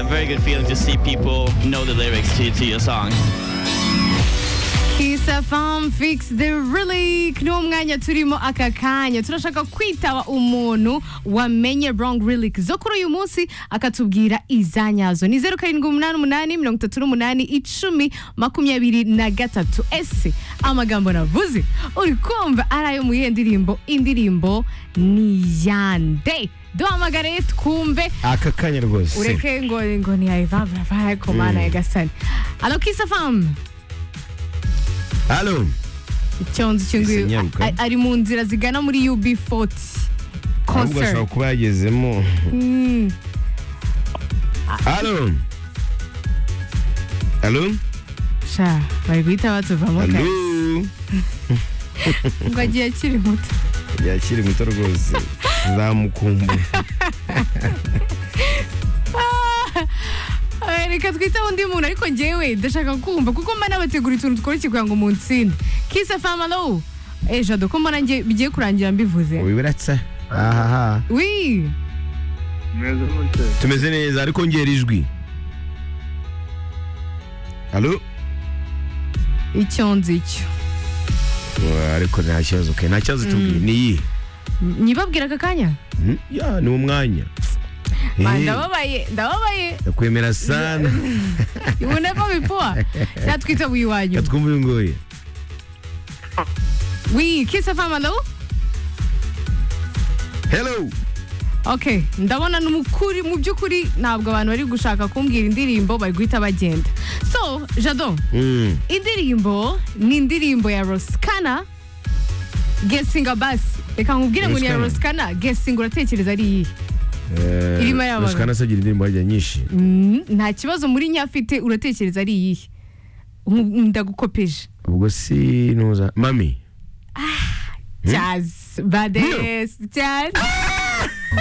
very good feeling to see people know the lyrics to, to your song. isafam fix the relic niwo mwanya turimo aka kanya turashaka kwitaba umuntu wamenye wrong relic zo kuri uyu munsi akatubwira izanyazo ni zeru karindwi umunani umunani mirongo itatu n'umunani icumi makumyabiri na gatatu ese amagambo navuze uri kumva ari ayo mu yihe ndirimbo indirimbo ni yande duhamagare twumve aka kanya rwose ureke ngo ngo niyayivavavare ku mana ya gasani alo kisafamu halo icyondo cyo Ese nguyu nyaruka. a- ari mu nzira zigana muri UB40 ahubwo ashobora concert kuba yagezemo Mm, halo halo sha bari guhita batuvamo halo kare ngo agiye akiri muto yakiri muto rwose zamukumbuye Ah, reka twite undi muntu ariko njyewe ndashaka kumva kuko mba nabategura utuntu tworoshye kugira ngo muntsinde kisa famalo ejo doko mbona njye bigiye kurangira mbivuze wibiratsa ahaha wi Mwiza mute. tumeze neza ariko ngera ijwi halo icyonzi icyo Wa, ariko nta kibazo ke nta kibazo tubwiye ni iyi nyibabwira aka kanya Hmm? ya ni umwanya Eh, Ba, ndababaye ndababaye ndakwemera sana uboneko bipuwa sha twite wi wanyu katwumva uyunguye wi kisa famalo hello Okay, ndabona ni umukuri mu by'ukuri ntabwo abantu bari gushaka kumbwira indirimbo bari guhita bagenda. So, Jado, Mm. indirimbo ni indirimbo ya Roskana Gesinga basi. Reka nkubwire ngo ni ya Roskana. Roskana, Gesinga uratekereza ari iyihe? Eh, Irimo y'abantu. Roshkana se agira indirimbo harya nyinshi Mm, nta kibazo muri nyafite uratekereza ari iyihe? Nku- Ndagukopeje. ubwo sinuza mami Jazz, bades, jazz.